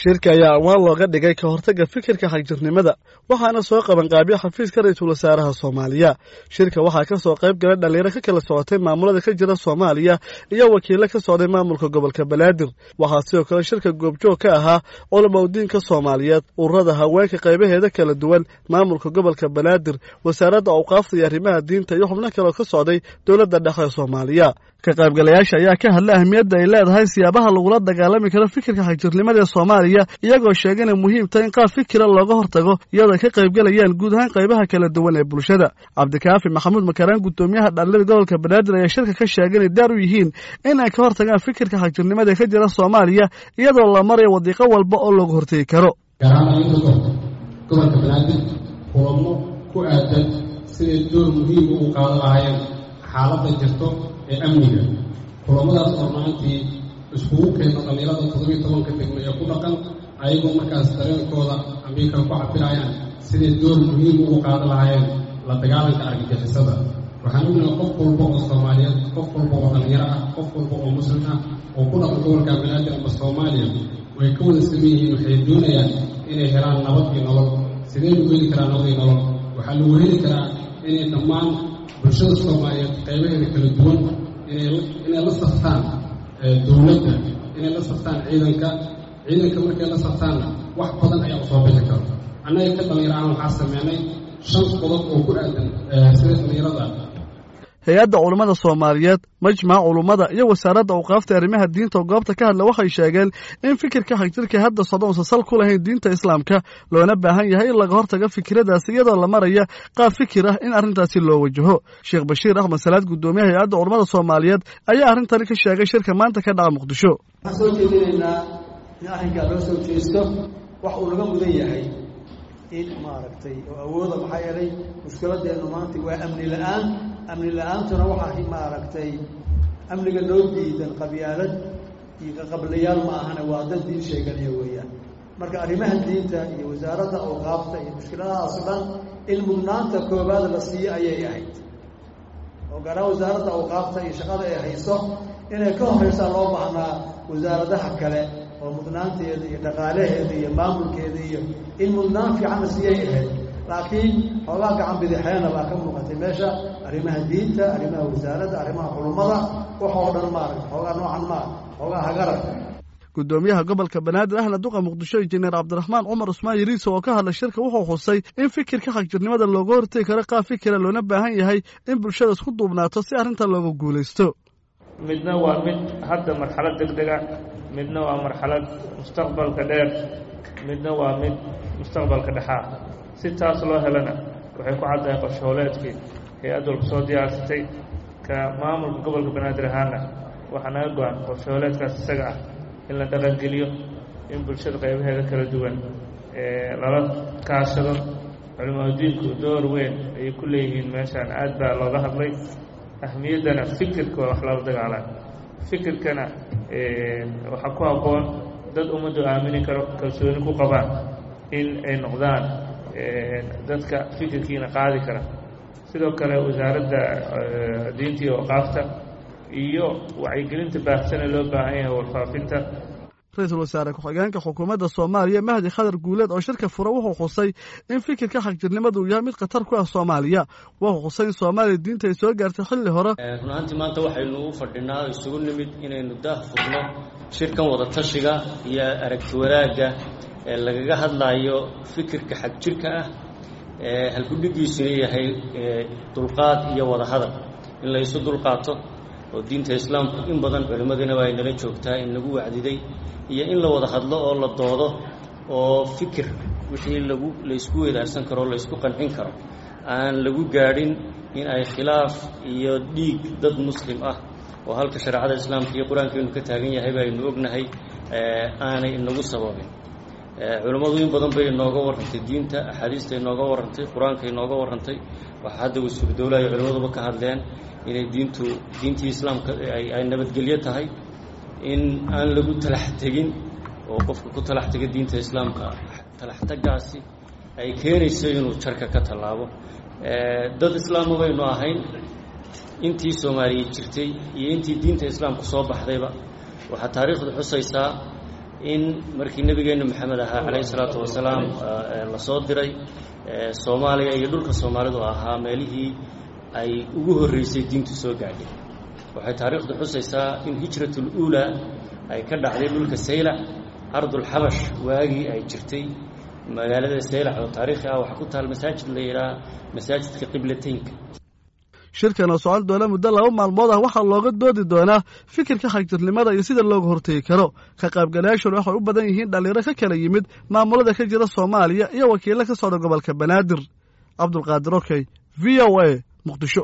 shirka ayaa anwaan looga dhigay ka hortagga fikirka xagjirnimada waxaana soo qabanqaabiya xafiiska ra-iisul wasaaraha soomaaliya shirka waxaa ka soo qayb galay dhallinyaro ka kala socotay maamulada ka jira soomaaliya iyo wakiilo ka socday maamulka gobolka banaadir waxaa sidoo kale shirka goobjoog ka ahaa culama udiinka soomaaliyeed ururada haweenka qaybaheeda kala duwan maamulka gobolka banaadir wasaaradda awqaafta iyo arrimaha diinta iyo xubno kaleo ka socday dowladda dhexe ee soomaaliya ka qaybgalayaasha ayaa ka hadlay ahmiyadda ay leedahay siyaabaha lagula dagaalami karo fikirka xagjirnimada ee soomaaliya iyagoo sheegay inay muhiim tahay in qaab fikira looga hortago iyadoo ay ka qaybgalayaan guud ahaan qaybaha kala duwan ee bulshada cabdikaafi maxamuud makaraan guddoomiyaha dhallinyada gobolka banaadir ayaa shirka ka sheegay inay daar u yihiin in ay ka hortagaan fikirka xagjirnimada ee ka jira soomaaliya iyadoo la marayo wadiiqo walba oo looga hortegi karo gobolka banaadir kulamo ku aadan siday door muhiim ugu qaadan lahaayeen xaaladda jirto ee amniga kulamadaas oo maantii iskugu keena dhallinyarada toddobiyo tobanka degmo ee ku dhaqan ayagoo markaas dareenkooda amiikala ku cabirayaan siday door muhiim ugu qaadan lahaayeen la dagaalanka argagixisada waxaan ognahay qof walba oo soomaaliyeed qof walba oo dhallinyaro ah qof walba oo muslim ah oo ku dhaqan gobolka banaadir ama soomaaliya way ka wada saman yihiin waxay doonayaan inay helaan nabad iyo nolol sidee lagu heli karaa nabad iyo nolol waxaa lagu heli karaa inay dhammaan bulshada soomaaliyeed qaybaheeda kala duwan inay la saftaan dowladda inay la saftaan ciidanka ciidanka markay la saftaanna wax badan ayaa usoo bixi karo annaga ka dhallinyaro ahaan waxaa sameynay shan qodob oo ku aadan sida dhallinyarada hay-adda culummada soomaaliyeed majmaca culummada iyo wasaaradda awqaafta arrimaha diinta oo goobta ka hadla waxay sheegeen in fikirka xagjirka hadda socda uusan sal ku lahayn diinta islaamka loona baahan yahay in laga hortago fikiradaasi iyadoo la maraya qaab fikir ah in arrintaasi loo wajaho sheekh bashiir axmed salaad guddoomiyaha hay-adda culummada soomaaliyeed ayaa arrintani ka sheegay shirka maanta ka dhaca muqdisho waxaan soo jeedinaynaa in arrinkaa loo soo jeesto wax uu laga mudan yahay in maaragtay oo awooda maxaa yeelay mushkiladeennu maanta waa amni la-aan amni la-aantuna waxaa maaragtay amniga loo diidan qabyaalad iyo qaqablayaal ma ahane waa dad diin sheeganaya weeyaan marka arrimaha diinta iyo wasaaradda awqaafta iyo mushkiladahaas o dhan in mudnaanta koobaad la siiyo ayay ahayd oo gaaraan wasaaradda awqaafta iyo shaqada ay hayso inay ka horeysaa loo baahnaa wasaaradaha kale oo mudnaanteeda iyo dhaqaalaheeda iyo maamulkeeda iyo in mudnaan fiicanna siyay ahayd laakiin xoogaa gacan bidixeena baa ka muuqatay meesha arrimaha diinta arrimaha wasaaradda arrimaha culummada wax oo dhan maaragta xoogaa noocan maa xoogaa hagaran guddoomiyaha gobolka banaadir ahna duqa muqdisho injineer cabdiraxmaan cumar cusmaan yariiso oo ka hadlay shirka wuxuu xusay in fikirka xagjirnimada looga hortegi karo qaab fikira loona baahan yahay in bulshada isku duubnaato si arrintan looga guulaysto midna waa mid hadda marxalad deg dega midna waa marxalad mustaqbalka dheer midna waa mid mustaqbalka dhexaa si taas loo helana waxay ku caddahay qorshooleedkii hay-add walba soo diyaarsatay ka maamulka gobolka banaadir ahaana waxaa naga go-an qorshooleedkaas isaga ah in la dhaqangeliyo in bulshada qaybaheeda kala duwan lala kaashado culimaadiinku door weyn ayay ku leeyihiin meeshaan aad baa looga hadlay ahmiyaddana fikirka waa wax lala dagaalaan fikirkana waxaa ku habboon dad ummaddu aamini karo kalsooni ku qabaan in ay noqdaan dadka fikirkiina qaadi kara sidoo kale wasaaradda diinta iyo awqaafta iyo wacyigelinta baahsane loo baahan yahay warfaafinta ra-iisul wasaare ku-xigeenka xukuumadda soomaaliya mahdi khadar guuleed oo shirka fura wuxuu xusay in fikirka xagjirnimadu uu yahay mid khatar ku ah soomaaliya wuxuu xusay in soomaaliya diinta ay soo gaartay xilli hore run ahaantii maanta waxaynu u fadhinaa isugu nimid inaynu daah furno shirkan wadatashiga iyo aragti wanaagga ee lagaga hadlaayo fikirka xagjirka ah ee halkudhigiisuna yahay dulqaad iyo wada hadal in la isu dulqaato oo diinta islaamku in badan culimmadina waa inala joogtaa in lagu wacdiday iyo in la wada hadlo oo la doodo oo fikir wixii lagu laysku wadaarsan karo o laysku qancin karo aan lagu gaadhin in ay khilaaf iyo dhiig dad muslim ah oo halka shareecada islaamka iyo qur-aankeenu ka taagan yahay baynu ognahay aanay inagu sababin culimmadu in badan bay inooga warrantay diinta axaadiista inooga warrantay qur-aanka inooga warrantay waxaa hadda wasuur dowlaha iyo culimmaduba ka hadleen inay diintu diintii islaamka ay nabadgelyo tahay in aan lagu talax tegin oo qofka ku talax tega diinta islaamka talax tagaasi ay keenayso inuu jarka ka tallaabo dad islaama baynu ahayn intii soomaaliya jirtay iyo intii diinta islaamku soo baxdayba waxaa taariikhdu xusaysaa in markii nebigeenna maxamed ahaa calayhi salaatu wasalaam la soo diray soomaaliya iyo dhulka soomaalidu ahaa meelihii ay ugu horreysay diintu soo gaadhay waxay taariikhdu xusaysaa in hijratul uulaa ay ka dhacday dhulka saylac ardulxabash waagii ay jirtay magaalada saylac oo taariikhi ah waxaa ku taal masaajid la yidhaha masaajidka qiblateynka shirkan oo socon doona muddo laba maalmood ah waxaa looga doodi doonaa fikirka xagjirnimada iyo sida looga hortegi karo ka qaybgalayaashuna waxay u badan yihiin dhallinyaro ka kala yimid maamulada ka jira soomaaliya iyo wakiilo ka socda gobolka banaadir cabdulqaadir okey v o a muqdisho